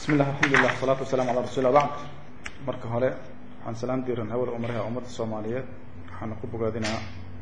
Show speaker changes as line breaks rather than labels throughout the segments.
bismi llah alxamdulilah wasalaatu wasalamu ala rasul lah bacd marka hore waxaan salaam diiran hawada umaraha ummadda soomaaliyeed waxaana ku bogaadinaa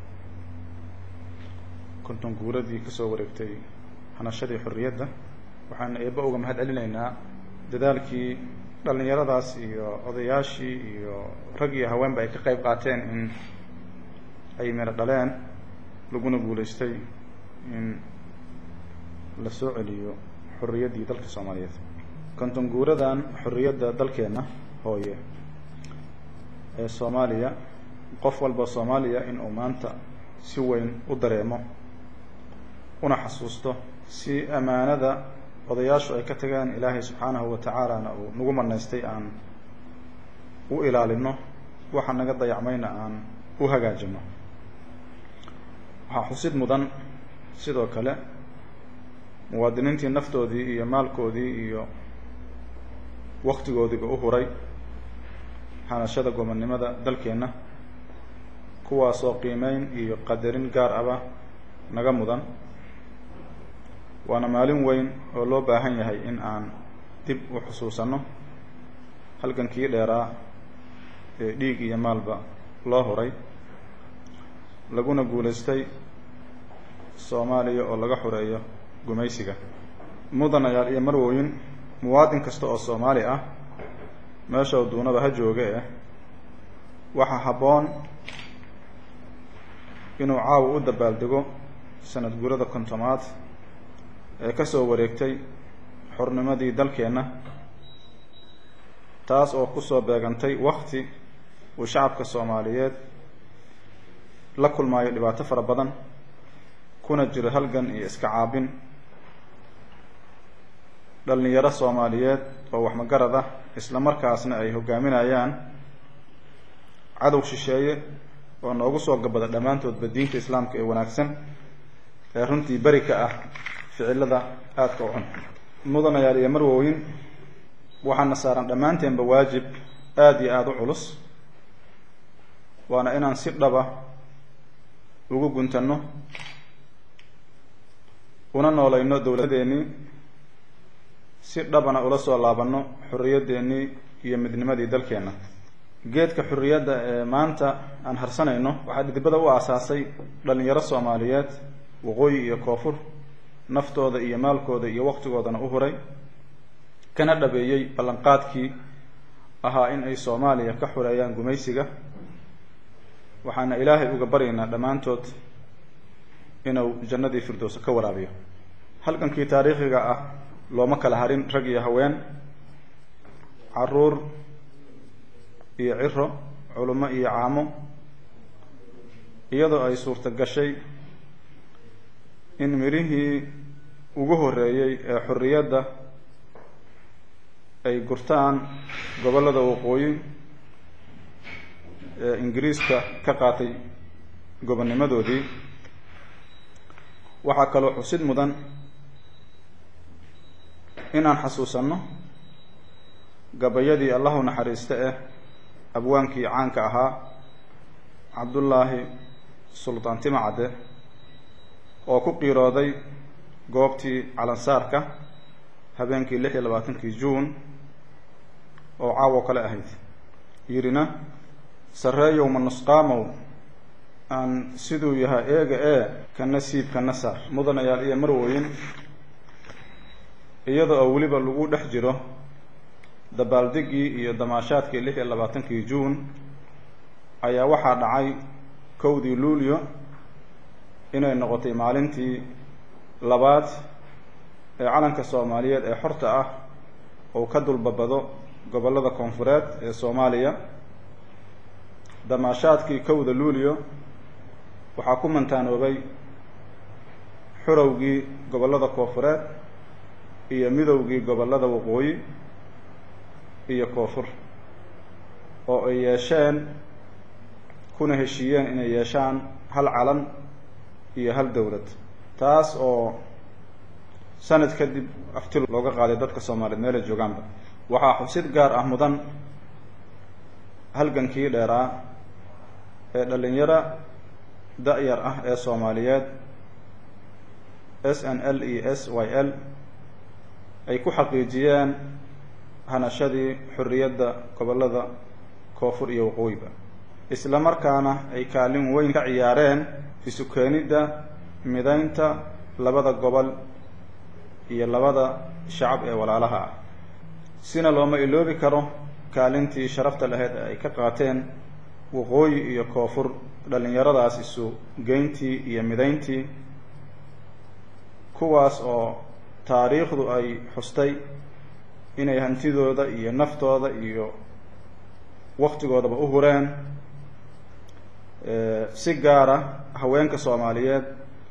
konton guuradii kasoo wareegtay hanashadii xorriyadda waxaan eeba uga mahad celinaynaa dadaalkii dhallinyaradaas iyo odayaashii iyo rag iyo haweenba ay ka qayb qaateen in ay mero dhaleen laguna guulaystay in la soo celiyo xorriyaddii dalka soomaaliyeed konton guuradan xorriyadda dalkeenna hooye ee soomaaliya qof walba soomaaliya in uu maanta si weyn u dareemo una xasuusto si amaanada odayaashu ay ka tageen ilaahay subxaanahu wa tacaalana uu nagu manaystay aan u ilaalino waxa naga dayacmayna aan u hagaajino waxaa xusid mudan sidoo kale muwaadiniintii naftoodii iyo maalkoodii iyo waktigoodiiba u huray hanashada gobonnimada dalkeenna kuwaasoo qiimeyn iyo qadarin gaar aba naga mudan waana maalin weyn oo loo baahan yahay in aan dib u xusuusanno halgankii dheeraa ee dhiig iyo maalba loo horay laguna guulaystay soomaaliya oo laga xoreeyo gumaysiga mudanayaal iyo marwooyin muwaadin kasta oo soomaali ah meesha duunaba ha jooge eh waxaa habboon inuu caawa u dabaaldego sanad guurada kontomaad ee ka soo wareegtay xornimadii dalkeenna taas oo kusoo beegantay wakti uu shacabka soomaaliyeed la kulmaayo dhibaato fara badan kuna jiro halgan iyo iska caabin dhallinyaro soomaaliyeed oo waxmagarad ah isla markaasna ay hogaaminayaan cadow shisheeye oo noogu soo gabada dhammaantoodba diinta islaamka ee wanaagsan ee runtii beri ka ah ficilada aadka u cun mudanayaal iyo marwooyin waxaana saaran dhammaanteenba waajib aada iyo aada u culus waana inaan si dhaba ugu guntanno una noolayno dowladeennii si dhabana ula soo laabanno xorriyadeennii iyo midnimadii dalkeenna geedka xorriyadda ee maanta aan harsanayno waxaa dhidibada u aasaasay dhallinyaro soomaaliyeed waqooyi iyo koonfur naftooda iyo maalkooda iyo waqtigoodana u huray kana dhabeeyey ballanqaadkii ahaa in ay soomaaliya ka xoreeyaan gumaysiga waxaana ilaahay uga baryaynaa dhammaantood inuu jannadii firdowsa ka waraabiyo halgankii taariikhiga ah looma kala harin rag iyo haween caruur iyo ciro culummo iyo caamo iyadoo ay suurto gashay in mirihii ugu horreeyey ee xorriyadda ay gurtaan gobollada waqooyi ee ingiriiska ka qaatay gobonnimadoodii waxaa kaloo xusid mudan inaan xasuusanno gabayadii allahu naxariista eh abwaankii caanka ahaa cabdullaahi sultaan timacadde oo ku qiirooday goobtii calansaarka habeenkii lix iyo labaatankii juun oo caawo kale ahayd yidhina sarreeyow ma nusqaamow aan siduu yahay eega ee kana siib kana saar mudanayaal iyo marwooyin iyada oo weliba lagu dhex jiro dabaaldigii iyo damaashaadkii lix iyo labaatankii juun ayaa waxaa dhacay kowdii luulyo inay noqotay maalintii labaad ee calanka soomaaliyeed ee xorta ah uu ka dulbabado gobollada koonfureed ee soomaaliya damaashaadkii kowda luulyo waxaa ku mantaanoobay xurowgii gobollada koonfureed iyo midowgii gobollada waqooyi iyo koonfur oo ay yeesheen kuna heshiiyeen inay yeeshaan hal calan iyo hal dowlad taas oo sanad kadib afti looga qaaday dadka soomaaliyeed meelay joogaanba waxaa xusid gaar ah mudan halgankii dheeraa ee dhallinyaro da-yar ah ee soomaaliyeed s n l e s y l ay ku xaqiijiyeen hanashadii xorriyadda gobollada koonfur iyo waqooyiba isla markaana ay kaalin weyn ka ciyaareen isu keenidda midaynta labada gobol iyo labada shacab ee walaalaha ah sina looma iloobi karo kaalintii sharafta lahayd ee ay ka qaateen waqooyi iyo koonfur dhallinyaradaas isu geyntii iyo midayntii kuwaas oo taariikhdu ay xustay inay hantidooda iyo naftooda iyo waktigoodaba u hureen si gaara haweenka soomaaliyeed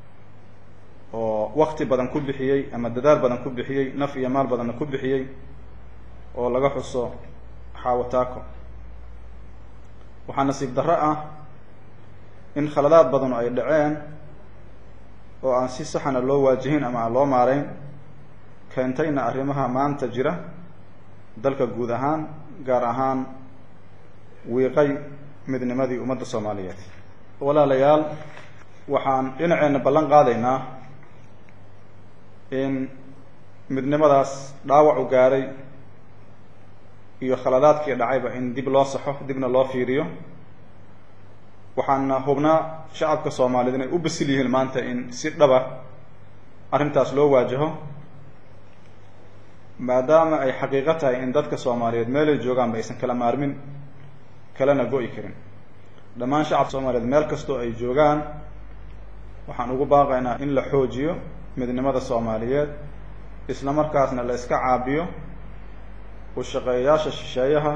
oo wakti badan ku bixiyey ama dadaal badan ku bixiyey naf iyo maal badanna ku bixiyey oo laga xuso xaawataako waxaa nasiib darro ah in khaladaad badanu ay dhaceen oo aan si saxana loo waajihin ama aan loo maarayn keentayna arrimaha maanta jira dalka guud ahaan gaar ahaan wiiqay midnimadii ummadda soomaaliyeed walaalayaal waxaan dhinaceenna ballan qaadaynaa in midnimadaas dhaawacu gaaray iyo khaladaadkii dhacayba in dib loo saxo dibna loo fiiriyo waxaana hubnaa shacabka soomaaliyeed inay u basil yihiin maanta in si dhaba arrintaas loo waajaho maadaama ay xaqiiqo tahay in dadka soomaaliyeed meelay joogaanba aysan kala maarmin kalena go-i karin dhammaan shacabka soomaaliyeed meel kastoo ay joogaan waxaan ugu baaqaynaa in la xoojiyo midnimada soomaaliyeed isla markaasna la iska caabiyo u shaqeeyayaasha shisheeyaha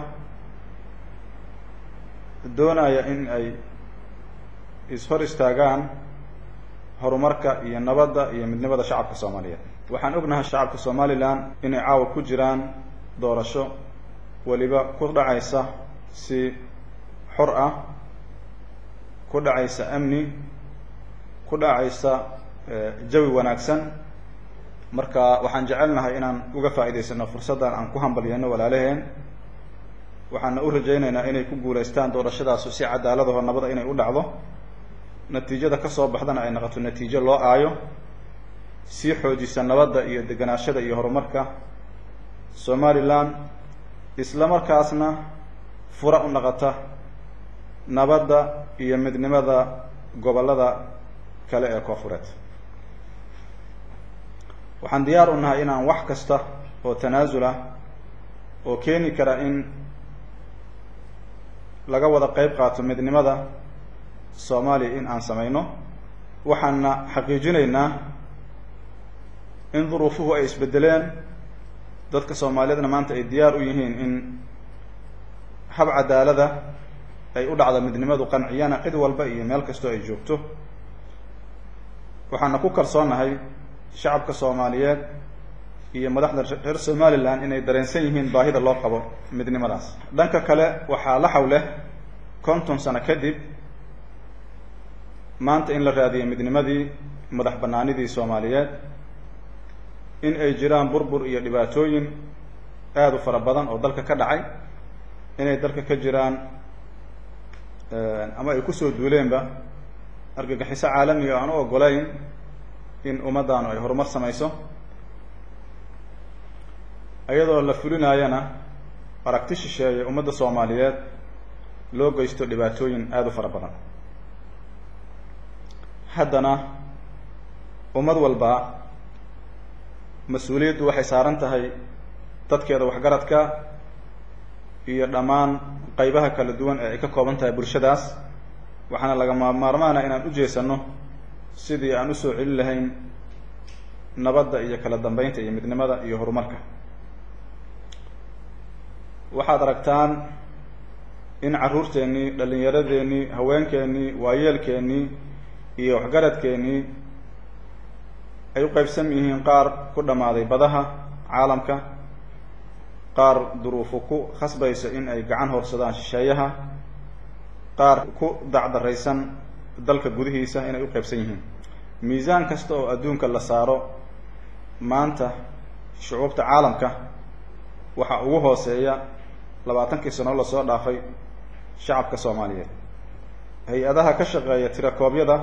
doonaya in ay is-hor istaagaan horumarka iyo nabadda iyo midnimada shacabka soomaaliyeed waxaan ognahay shacabka somalilan inay caawa ku jiraan doorasho weliba ku dhacaysa si xor ah ku dhacaysa amni ku dhacaysa jawi wanaagsan marka waxaan jecelnahay inaan uga faa'idaysano fursaddan aan ku hambalyano walaalaheen waxaana u rajaynaynaa inay ku guulaystaan doorashadaasu si cadaaladaho nabada inay u dhacdo natiijada ka soo baxdana ay noqoto natiijo loo aayo sii xoojisa nabadda iyo deganaashada iyo horumarka somalilan isla markaasna fura u noqota nabadda iyo midnimada gobollada kale ee koofureed waxaan diyaar u nahay inaan wax kasta oo tanaasul ah oo keeni kara in laga wada qeyb qaato midnimada soomaaliya in aan samayno waxaana xaqiijinaynaa in duruufuhu ay isbedeleen dadka soomaaliyeedna maanta ay diyaar u yihiin in hab cadaalada ay u dhacdo midnimadu qanciyana cid walba iyo meel kastoo ay joogto waxaana ku kalsoonahay shacabka soomaaliyeed iyo madaxda reer somalilan inay dareensan yihiin baahida loo qabo midnimadaas dhanka kale waxaa la xaw leh konton sano kadib maanta in la raadiyay midnimadii madax banaanidii soomaaliyeed in ay jiraan burbur iyo dhibaatooyin aada u fara badan oo dalka ka dhacay inay dalka ka jiraan ama ay kusoo duuleenba argagixiso caalamiga aan u ogolayn in ummaddaanu ay horumar samayso iyadoo la fulinaayana aragti shisheeye ummadda soomaaliyeed loo geysto dhibaatooyin aada u fara badan haddana ummad walba mas-uuliyaddu waxay saaran tahay dadkeeda waxgaradka iyo dhammaan qeybaha kala duwan ee ay ka kooban tahay bulshadaas waxaana lagama maarmaana inaan u jeesano sidii aan usoo celin lahayn nabadda iyo kala dambeynta iyo midnimada iyo horumarka waxaad aragtaan in carruurteennii dhallinyaradeenii haweenkeennii waayeelkeennii iyo waxgaradkeennii ay u qaybsan yihiin qaar ku dhammaaday badaha caalamka qaar duruufu ku khasbayso in ay gacan horsadaan shisheeyaha qaar ku dacdaraysan dalka gudihiisa inay u qaybsan yihiin miisaan kasta oo adduunka la saaro maanta shucuubta caalamka waxaa ugu hooseeya labaatankii sano lasoo dhaafay shacabka soomaaliyeed hay-adaha ka shaqeeya tirakoobyada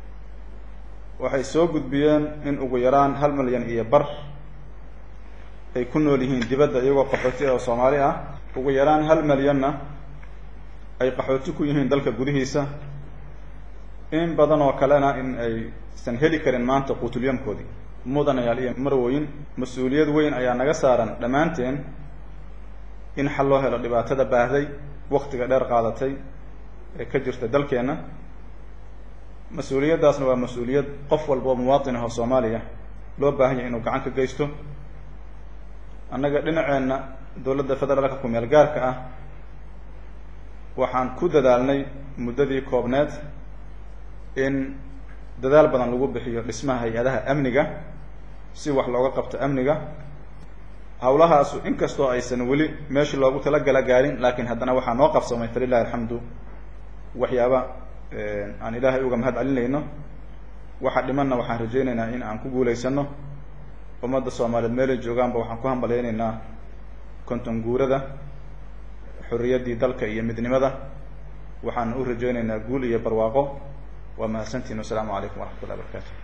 waxay soo gudbiyeen in ugu yaraan hal milyan iyo bar ay ku nool yihiin dibadda iyagoo qaxooti oo soomaali ah ugu yaraan hal malyanna ay qaxooti ku yihiin dalka gudihiisa in badan oo kalena in aysan heli karin maanta quutulyamkoodii mudanayaal iyo marwooyin mas-uuliyad weyn ayaa naga saaran dhammaanteen in xal loo helo dhibaatada baahday waktiga dheer qaadatay ee ka jirta dalkeenna mas-uuliyaddaasna waa mas-uuliyad qof walba oo muwaatin ah oo soomaaliya loo baahan yahay inuu gacan ka geysto annaga dhinaceenna dowladda federaalka ku-meel gaarka ah waxaan ku dadaalnay muddadii koobneed in dadaal badan lagu bixiyo dhismaha hay-adaha amniga si wax looga qabto amniga hawlahaasu inkastoo aysan weli meeshii loogu talagala gaarin laakiin haddana waxaa noo qabsamay falilahi alxamdu waxyaaba aan ilaahay uga mahad celinayno waxa dhimanna waxaan rajaynaynaa in aan ku guulaysano ummadda soomaaliyeed meelay joogaanba waxaan ku hambalyaynaynaa konton guurada xorriyaddii dalka iyo midnimada waxaan u rajaynaynaa guul iyo barwaaqo waa mahadsantiin wasalaamu calaykum waraxmat ullahi barakaatu